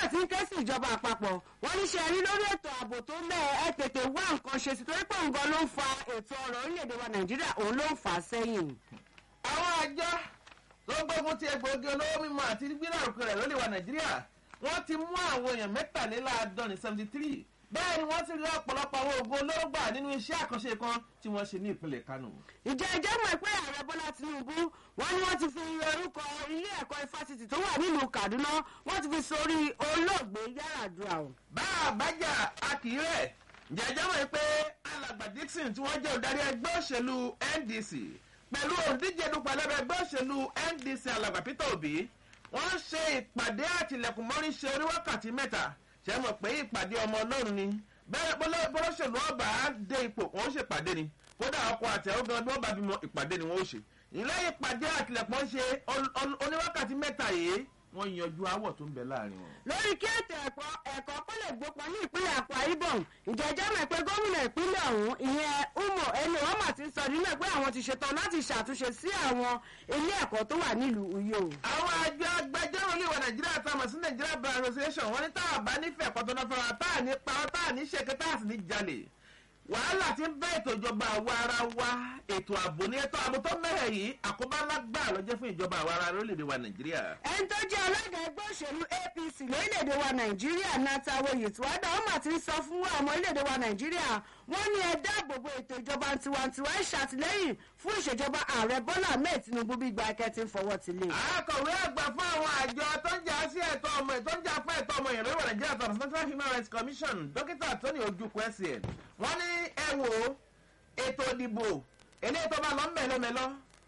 ti ń ké sí ìjọba àpapọ̀ wọ́n ní ṣe rí lórí ètò ààbò tó mẹ́ ẹ tètè wá nǹkan ṣe sí torí pé nǹkan ló ń fa ètò ọrọ̀ orílẹ̀-èdè wa nàìjíríà òun ló ń fà á sẹ́yìn. àwọn àjọ tó gbógun ti egbòogi olówó mímu àti gbígbàrúkọ rẹ̀ lórí wa nàìjíríà wọ́n ti mú àwọn èèyàn mẹ́tàléláàádọ́rin seventy three bẹ́ẹ̀ ni wọ́n ti rí ọ̀pọ̀lọpọ̀ àwọn oògùn olóró gbà nínú iṣẹ́ àkànṣe kan tí wọ́n ṣe ní ìpínlẹ̀ kánò. ìjẹ́ ẹjẹ́ mọ̀ pé ààrẹ bọ́lá tinubu wọ́n ní wọ́n ti fi orúkọ ilé ẹ̀kọ́ ifásitì tó wà nílùú kaduna wọ́n ti fi sórí olóògbé yàràdùà o. bá a bá jà a kì í rẹ̀ jẹ́jẹ́ mọ̀ pé alàgbà dixon tí wọ́n jẹ́ olùdarí ẹgbẹ́ òṣèlú ndc pẹ̀lú òǹdíje dupò ẹlẹ́bẹ̀ ẹgbẹ́ òṣèlú ndc alàgbà peter obi wọ́n ṣe ìpàdé àtìlẹ̀kùnmọ́rí ṣe oníwákàtí mẹ́ta ṣe mọ̀ pé ìpàdé ọmọ ọlọ́run ni bẹ́ẹ̀ bọ́lọ́ṣèlú ọba dé ipò wọ́n ṣèpàdé ni kódà ọkọ̀ àtẹ̀wọ́ gan bí wọ́n bá bímọ ìpàdé ni wọ́n ó ṣe ìlẹ́yìn ìpàdé àtìlẹ̀kùn ṣe oníwákàtí mẹ́ta yìí wọ́n yanjú awọ̀ tó ń bẹ láàrin wọn. lórí kí ètò ẹ̀kọ́ ẹ̀kọ́ kó lè gbópọn ní ìpínlẹ̀ àpá ibom ìjẹ́jẹ́ mọ̀ pé gómìnà ìpínlẹ̀ ọ̀hún ìyẹn umo eno ọmọ ti sọ nílẹ̀ pé àwọn ti ṣetán láti ṣàtúnṣe sí àwọn ilé ẹ̀kọ́ tó wà nílùú uyo. àwọn àjọ agbẹjọ́rò ilé ìwà nàìjíríà tá a mọ̀ sí nigeria bar association wọ́n ní tá a bá nífẹ̀ẹ́ kọ́tọ́nà fẹ́ra tá a ní pa ọ́ tá a ní ṣèké tá a sì ní jalè wàhálà tí ń bẹ ètò ìjọba àwa ara wa ètò ààbò ní ètò ààbò tó mẹ́rẹ̀ yìí àkóbá lágbà lọ́jọ́ fún ìjọba àwa ara lórílẹ̀‐èdè wa nàìjíríà. ẹni tó jẹ́ alága ẹgbẹ́ òṣèlú apc lórílẹ̀‐èdè wa nàìjíríà natawo yìtúwádà ó mà ti ń sọ fún àwọn orílẹ̀‐èdè wa nàìjíríà wọ́n ní ẹ dáàbòbò ètò ìjọba tiwantiwa ẹ ṣàtìlẹ́yìn fún ìṣèjọba ààrẹ bọ́lá ahmed tinubu bí gba akẹ́tì ń fọwọ́ ti lé. akọ̀wé àgbà fún àwọn àjọ tó ń jà sí ẹ̀tọ́ ọmọ tó ń jà fún ẹ̀tọ́ ọmọ ìrìn ìwà nàìjíríà tó national human rights commission dókítà tony ojukwu scn wọ́n ní ẹ wò ètò ìdìbò eléyìí tó bá lọ mẹ́lọ́mẹ́lọ́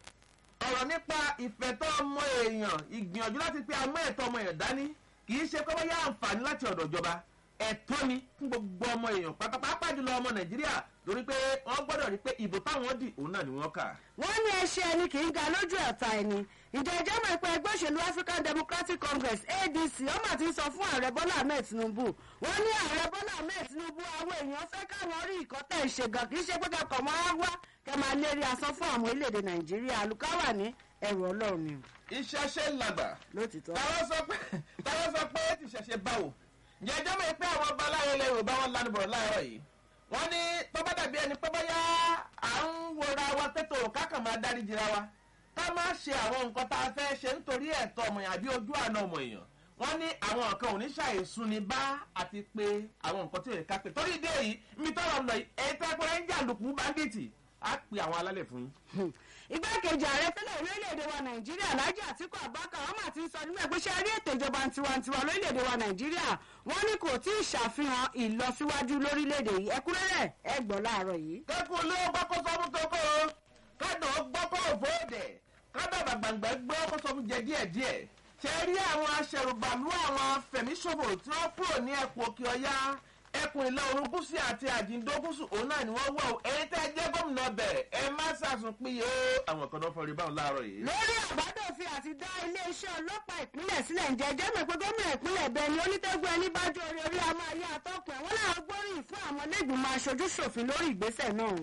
ọ̀rọ̀ nípa ìfẹ̀tọ́ ọmọ èèyàn ìgbìyànjú láti pe amọ́ ẹ̀tọ́ ọmọ èèyàn dání kì í ṣe kọ́ bá yá àǹfààní láti ọ̀dọ̀ ìjọba ẹ̀tọ́ ni fún gbogbo ọmọ èèyàn pátápátá jùlọ ọmọ nàìjíríà lórí pé wọ́n gbọ́dọ̀ rí pé ìbò táwọn dì òun náà ni wọ́n kà. wọ́n ní ẹṣẹ́ ẹni kì í ga lójú ẹ̀ta ẹni ìjọ ìjọba ìpẹ́ ẹgbẹ́ òṣèlú african democratic congress adc ọmọ àti sọ fún ààrẹ bọ́lá ahmed tinubu wọ́n ní ààrẹ bọ́lá ahmed tinubu àwọn èèyàn fẹ́ káwọn rí ìkọ́tẹ̀ ìṣègùn kì í ṣe pé kẹ́kọ̀ọ́ mọ́ á wá kẹ́ máa lérí asán fún àwọn orílẹ̀-èdè nàìjíríà àlùkáwà ní ẹ̀rù ọlọ́run ni. iṣẹ́ ṣe ń làgbà lótìtọ́. táwọn sọ pé táwọn sọ pé ti ṣẹ̀ṣẹ̀ báwo ǹjẹ́ ẹjọ́ mi pé àwọn ọba aláyọ̀ ilẹ̀ yorùbá wọn lánàá bọ̀rọ̀ láàárọ̀ yìí wọ́n ní tọ́ba dàbí ẹni pé bóyá à ń wọra wa pẹ́tò kákan máa dárí jira wa ká má ṣe àwọn nǹkan tá a fẹ́ ṣe nítorí ẹ̀tọ́ ọmọ èèyàn àbí ojú àna ọmọ èèyàn wọ́n ní àwọn nǹkan ò ní ṣàìsùn ní bá àti pé àwọn nǹkan tí ò lè ká pé torí ìdí èyí mi tọrọ lọ yìí èyí tẹ́ pé ń jàǹdùkú báńdíìtì á pe àwọn alálẹ̀ fún yín. igbákejì ààrẹ tẹ́lẹ̀ orílẹ̀-èdè wa nàìjíríà alhaji atiku abubakar wọ́n mà ti ń sọ nígbà pé ṣe rí ètò ìjọba tiwantiwa lórílẹ̀-èdè wa nàìjíríà wọ́n ní kò tí ì ṣàfihàn ìlọsíwájú lórílẹ̀-èdè yìí ẹkúrẹ́rẹ́ ẹ gbọ́ láàárọ̀ yìí. kẹ́kọ̀ọ́ ló gbọ́kọ́ sọ́mú tó kọ́ o kádọ̀ gbọ́kọ́ òfòdè kádọ̀ gbàgbàgbà gbọ́ kó sọ́mú jẹ díẹ̀díẹ̀ ṣe rí àwọn aṣẹ̀rùbàlú àwọn fẹ̀míṣòfò tí wọ́n kúrò ní ẹ̀kọ́ òkè ọ̀yá ẹkùn ìlà oòrùn gúúsù àti àjíǹdó gúúsù òun náà ni wọ́n wọ̀ ọ́ ẹ̀yin tẹ́ ẹ jẹ́ gómìnà bẹ̀ ẹ má ṣàṣùn pín yìí ó àwọn kan náà fọrí báwọn láàárọ̀ yìí. lórí àbádòfin àti dá iléeṣẹ́ ọlọ́pàá ìpínlẹ̀ sílẹ̀ ń jẹ́jẹ́ mọ̀ pé gómìnà ìpínlẹ̀ bẹ́ẹ̀ ni onítẹ́gbọ́ ẹni bá jó orí orí a máa yá àtọ́kùn ẹ̀ wọ́n láwọn gbóríyìn fún àwọn lẹ́gbìmọ̀ aṣojú ṣòfin lórí ìgbésẹ̀ náà.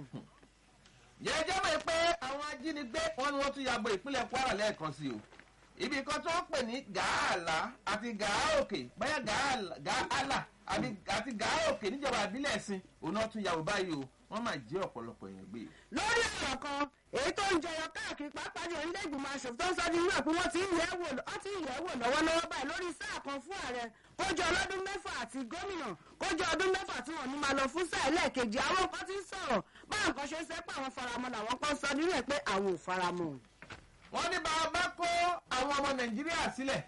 jẹ́jẹ́ mọ̀ pé àwọn ajínigbé wọn ni wọ́n tún yàgbọ́ ìpínlẹ̀ kwara lẹ́ẹ̀kan sí o ibi kan tó ń pè ní gàálà àti gàáòkè báyà gàálà àti gàáòkè níjọba ìbílẹ̀ ẹ̀sìn òun náà tún yàwó báyìí o wọ́n máa jẹ́ ọ̀pọ̀lọpọ̀ èèyàn gbé. lórí ọ̀rọ̀ kan èyí tó ń jẹyọ káàkiri pàápàá jù orílẹ̀ ìgbìmọ̀ aṣòfin tó ń sọ ní ìwé pé wọ́n ti ń yẹ̀ wò lọ́wọ́lọ́wọ́ báyìí lórí sáà kan fún ààrẹ kójọ ọlọ́dún mẹ́fà àti gómìnà kójọ ọdún mẹ́fà tí wọ́n ní máa lọ fún sáà ẹlẹ́ẹ̀kejì àwọn kan ti ń sọ̀rọ̀ báwọn kan ṣe ń sẹ́pẹ́ àwọn faramọ́ làwọn kan sọ nínú ẹ̀ pé àwọn ò faramọ́. wọ́n ní bá a bá kó àwọn ọmọ nàìjíríà sílẹ̀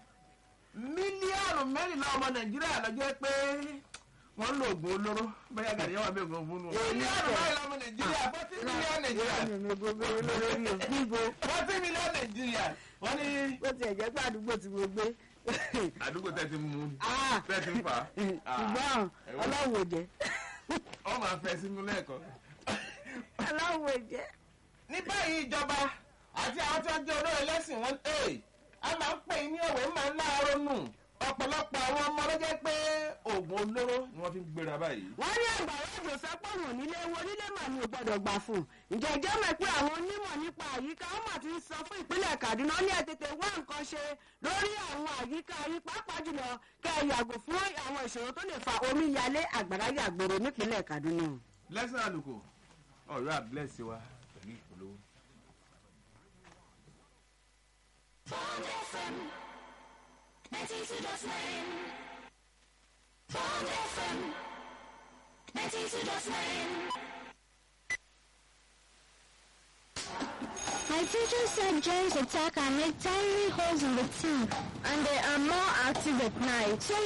mílíọ̀nù mẹ́rìnlá ọmọ nàìjíríà lọ́jọ́ pé wọ́n ń lo oògùn olóró bẹ́ẹ̀ gàdí yẹn wà bẹ́ẹ̀ gan fún un. mílíọ̀nù mẹ́rìnlá ọmọ nàìjíríà forty million nàìjíríà forty million nàìjíríà wọ́n ní. bó tiẹ̀ jẹ́ pé àdúgbò tí mo gbé. àdúgbò tẹ́ ti mú Ah. tẹ́ ti ń fà á. ṣùgbọ́n ọlọ́run ò jẹ́ ọ máa fẹ́ sínú lẹ́ẹ̀kan. ọlọ́run ò jẹ́. ní báyìí ìjọba àti àwọn tí wọ́n jẹ́ olóyè lẹ́sìn wọn a máa ń pè é ní òwe máa ń láàárọ̀ nù ọ̀pọ̀lọpọ̀ àwọn ọmọ ló jẹ́ pé oògùn oògùn olóró ni wọ́n fi ń gbéra báyìí. wọ́n ní àgbàrá òjò sẹ́pọ̀nù nílé wo nílé mà ní ò gbọ́dọ̀ gbà fún ǹjẹ́ ìjẹ́ mọ̀ pé àwọn onímọ̀ nípa àyíká wọn mà ti ń sọ fún ìpínlẹ̀ kaduna ní ẹ̀tẹ̀tẹ̀ wá nǹkan ṣe lórí àwọn àyíká yìí pàápàá jùlọ kẹ́ ẹ yàgò fún àwọn ìṣòro tó lè fa omi yalé àgbàrá yàgbòrò nípínlẹ̀ kaduna. lẹ́sìn àlùkò ọ̀rọ̀ àbílẹ̀sì wa pẹ̀lú ìpolówó. Bond FM 92.9 Bond FM 92.9 My teacher said germs attack and make tiny holes in the teeth, and they are more active at night. So